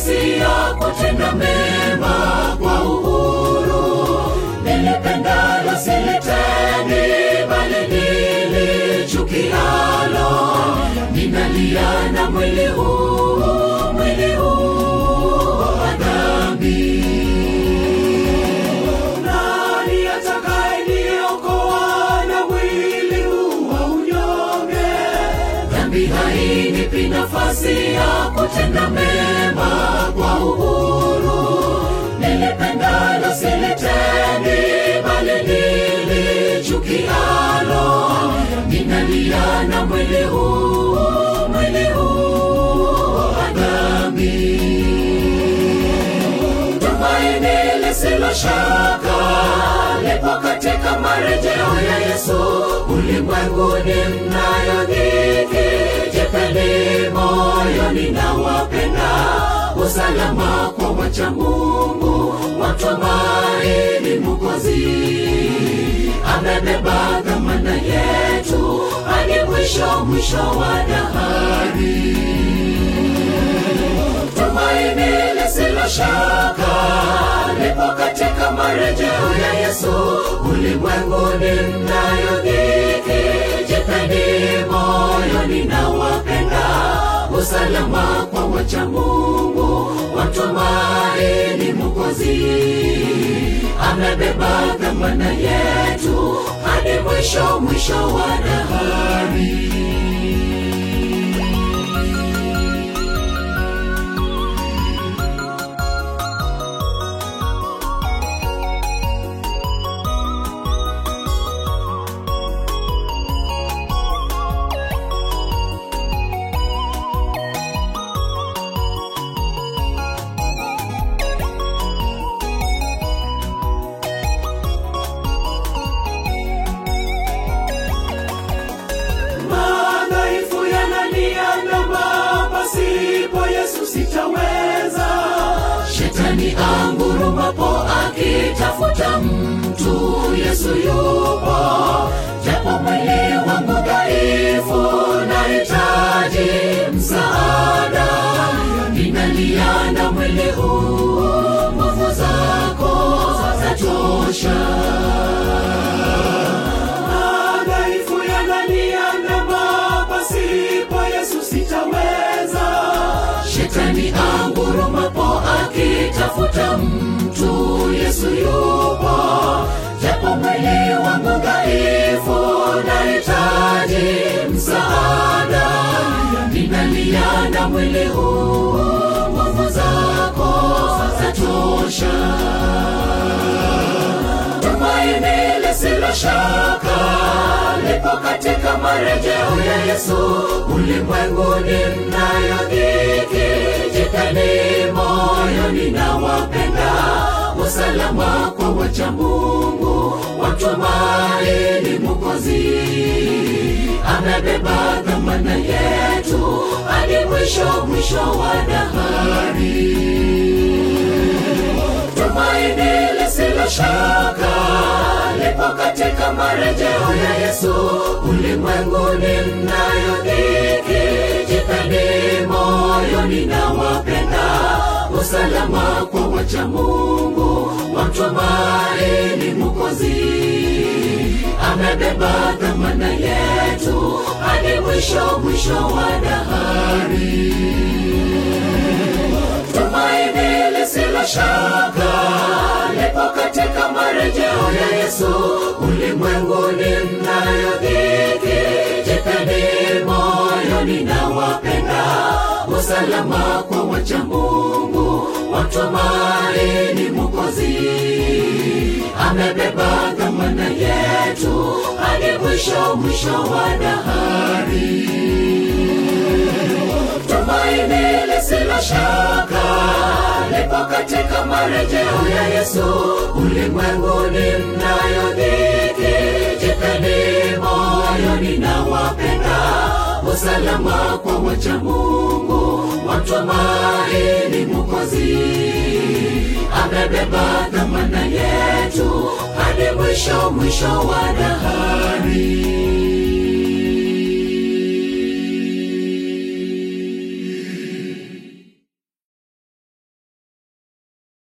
nafasi ya kutenda mema kwa uhuru. Nilipendalo silitendi, bali nilichukialo. Ninalia na mwili huu, mwili huu wa dhambi. Nani atakayeniokoa na mwili huu wa unyonge? Dhambi hainipi nafasi ya kutenda mema kwa uhuru. Nilipendalo silitendi, bali nilichukialo. Ninalia na mwili huu, mwili huu wa dhambi tumaini lisilo shaka lipo katika marejeo ya Yesu. Ulimwenguni mnayo dhiki, jipeni moyoni na wapenda usalama kwa wacha Mungu, watumaini Mwokozi amebeba dhamana yetu hadi mwisho mwisho wa dahari tumaini lisilo shaka lipo katika marejeo ya Yesu. Ulimwenguni mnayo dhiki, jipeni moyoni na wapenda usalama kwa wacha Mungu, watumaini Mwokozi amebeba dhamana yetu hadi mwisho mwisho wa dahari. madhaifu yananiandama, pasipo Yesu sitaweza. Shetani angurumapo akitafuta mtu, Yesu yupo. Japo mwili wangu dhaifu, nahitaji msaada. Ninalia na mwili huu, nguvu zako zatosha madhaifu yananiandama, pasipo Yesu sitaweza. Shetani angurumapo akitafuta mtu, Yesu yupo. Japo mwili wangu dhaifu, nahitaji msaada. Ninalia na mwili huu, nguvu zako zatosha tumaini lisilo shaka lipo katika marejeo ya Yesu. Ulimwenguni mnayo dhiki, jipeni moyoni na wapenda usalama kwa wacha Mungu, watumaini Mwokozi amebeba dhamana yetu hadi mwisho mwisho wa dahari tumaini lisilo shaka lipo katika marejeo ya Yesu. Ulimwenguni mnayo dhiki, jipeni moyoni na wapenda usalama kwa wacha Mungu, watumaini Mwokozi amebeba dhamana yetu hadi mwisho mwisho wa dahari tumaini lisilo shaka lipo katika marejeo ya Yesu. Ulimwenguni mnayo dhiki, jipeni moyoni na wapenda usalama kwa wacha Mungu, watumaini Mwokozi amebeba dhamana yetu hadi mwisho mwisho wa dahari tumaini lisilo shaka lipo katika marejeo ya Yesu. Ulimwenguni mnayo dhiki, jipeni moyoni na wapenda usalama kwa wacha Mungu, watumaini Mwokozi amebeba dhamana yetu hadi mwisho mwisho wa dahari.